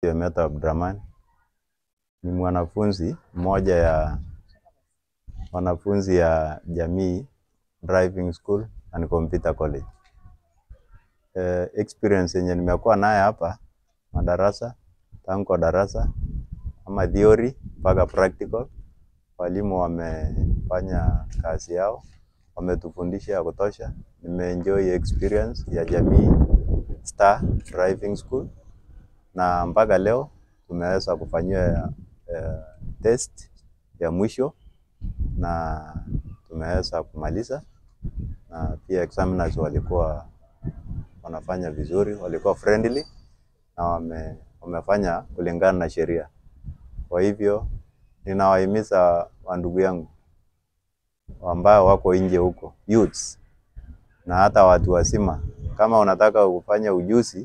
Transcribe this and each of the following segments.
Meta Abdraman ni mwanafunzi mmoja ya wanafunzi ya Jamii Driving School and Computer College. Eh, experience yenye nimekuwa naye hapa madarasa tangu kwa darasa ama theory mpaka practical, walimu wamefanya kazi yao, wametufundisha ya kutosha. Nimeenjoy experience ya Jamii Star Driving School na mpaka leo tumeweza kufanyiwa eh, test ya mwisho na tumeweza kumaliza, na pia examiners walikuwa wanafanya vizuri, walikuwa friendly na wame, wamefanya kulingana na sheria. Kwa hivyo ninawahimiza wandugu yangu ambao wako nje huko youths, na hata watu wazima, kama unataka kufanya ujuzi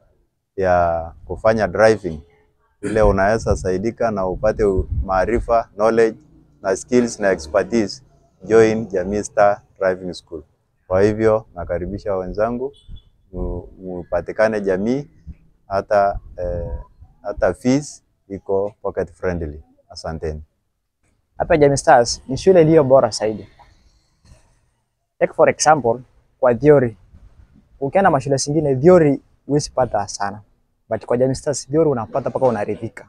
ya kufanya driving ile unaweza saidika na upate maarifa, knowledge na skills na expertise, join Jamii Star Driving School. Kwa hivyo nakaribisha wenzangu mu- mupatikane Jamii, hata eh, hata fees iko pocket friendly. Asanteni. Hapa Jamii Stars ni shule iliyo bora zaidi. Take for example, kwa theory. Ukienda mashule zingine theory huwezi pata sana. But kwa Jamii Stars theory unapata mpaka unaridhika.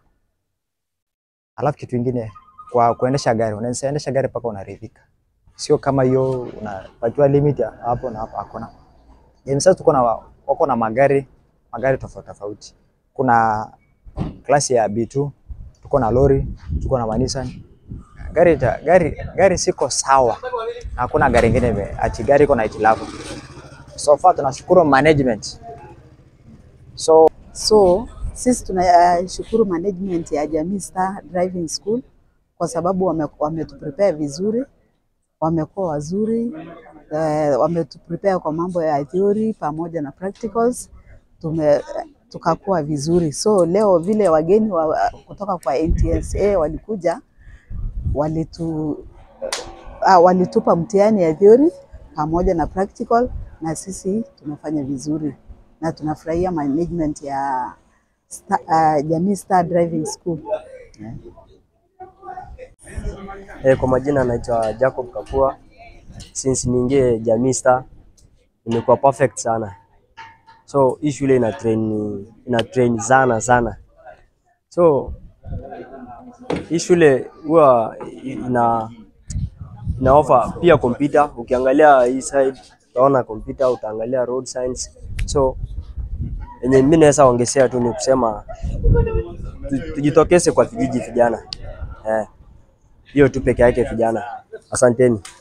Alafu kitu kingine kwa kuendesha gari, unaweza endesha gari mpaka unaridhika. Sio kama hiyo unapatiwa limit ya hapo na hapo hakuna. Jamii Stars tuko na wako na magari magari tofauti tofauti. Kuna klasi ya B2, tuko na lori, tuko na Nissan, gari ta, gari gari siko sawa, na hakuna gari ingine ime- ati gari iko na hitilafu. So far tunashukuru management. So So sisi tunashukuru management ya Jamii Star Driving School kwa sababu wame- wametuprepare vizuri, wamekuwa wazuri eh, wametuprepare kwa mambo ya theory pamoja na practicals tume tukakuwa vizuri. So leo vile wageni wa, kutoka kwa NTSA walikuja walitu ah, walitupa mtihani ya theory pamoja na practical na sisi tumefanya vizuri na tunafurahia management ya Star, uh, Jamii Star Driving School. Eh, kwa majina naitwa Jacob Kapua. Since niingie Jamii Star nimekuwa perfect sana. So hii shule ina train ina train sana sana. So hii shule huwa ina ina offer pia kompyuta. Ukiangalia hii side utaona kompyuta, utaangalia road science. So yenye mimi naweza ongezea tu ni kusema tu- tujitokeze kwa vijiji vijana. Eh, hiyo tu peke yake vijana. Asanteni.